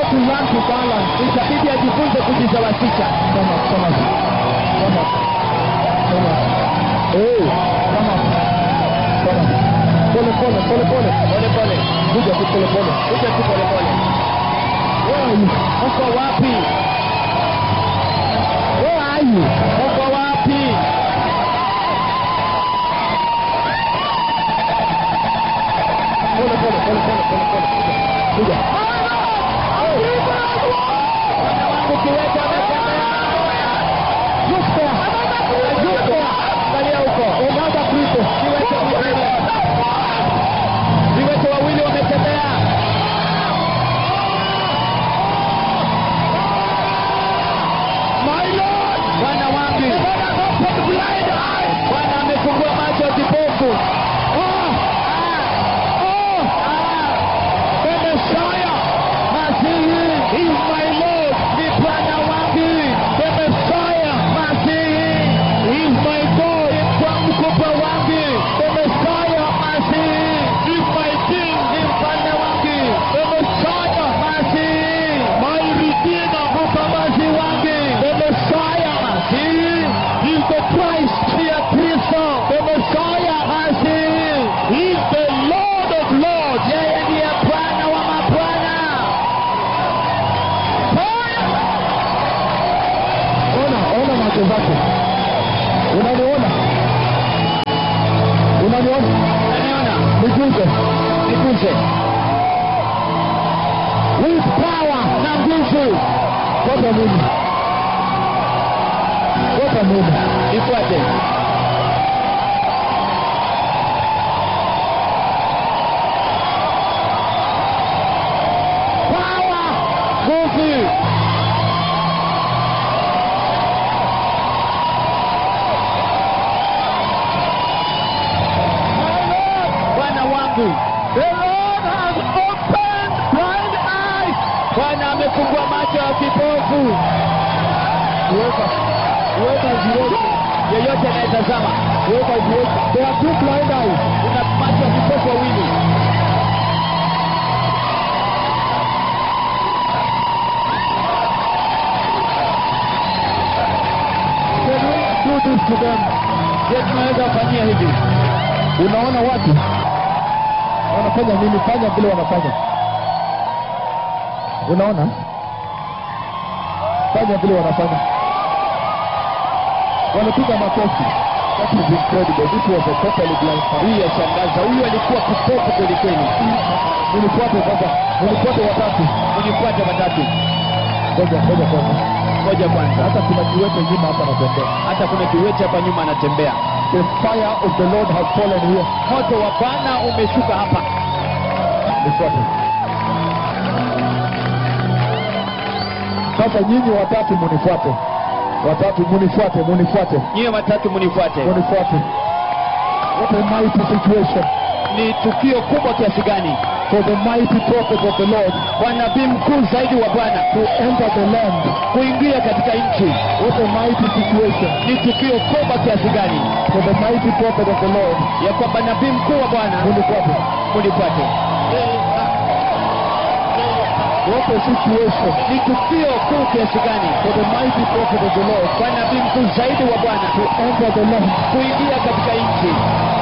to learn to balance. itabidi ajifunze kujisawazisha Come up, come up. Come up. Come up. Hey, come up. Come up. Pole pole, pole pole. pole pole Kuja tu pole pole. kuja tu pole pole Where are you? uko wapi Where are you? uko wapi Pole pole, pole pole, pole pole. Kuja. ukiweka ametembea Look there. Look there. angalia huko Another cripple. viwete wawili viwete wawili wametembea My Lord. bwana wangu bwana amefungua macho ya kipofu Oh. Oh. The Messiah. masihi is my Lord. ni bwana wangu The Messiah masihi is my God. kwa mkubwa wangu The Messiah masihi is my King. ni mfalme wangu The Messiah, masihi my Redeemer. mkombozi wangu The Messiah masihi is the Christ. pia kristo The Messiah masihi is the Lord of Lords. yeye ndiye bwana wa mabwana Ona, ona macho zake. Unaniona? Unaniona? naniona Niguze. nikuze With power na nguvu Fuata mimi. Fuata mimi. nifuate Power. nguvu bwana wangu The Lord has opened blind eyes. bwana amefungua macho ya kipofu Weka. Weka ziweke. yeyote anayetazama Weka ziweke. There are two blind eyes. kuna macho ya kipofu wawili Can we do this to them? je tunaweza kufanyia hivi Unaona watu wanafanya nini? Fanya vile wanafanya. Unaona? Fanya vile wanafanya. Wanapiga makofi. That is incredible. This was a totally blind man. hii yashangaza huyu alikuwa kipofu kwelikweli Mnifuate sasa. Mnifuate watatu. unifuate watatu Ngoja, ngoja kwanza. moja kwanza Hata kuna kiwete nyuma hapa natembea. hata kuna kiwete hapa nyuma anatembea The fire of the Lord has fallen here. moto wa bwana umeshuka hapa Nifuate. Sasa nyinyi watatu munifuate. Watatu munifuate, munifuate. nyiwe watatu munifuate Munifuate. What a mighty situation ni tukio kubwa kiasi gani for the mighty prophet of the Lord kwa nabii mkuu zaidi wa bwana to enter the land. kuingia katika nchi What a mighty situation ni tukio kubwa kiasi gani for the mighty prophet of the Lord. ya kwamba nabii mkuu wa bwana Munifuate. munifuate What a situation ni tukio kuu kiasi gani for the mighty prophet of the Lord kwa nabii mkuu zaidi wa bwana to enter the land. kuingia katika nchi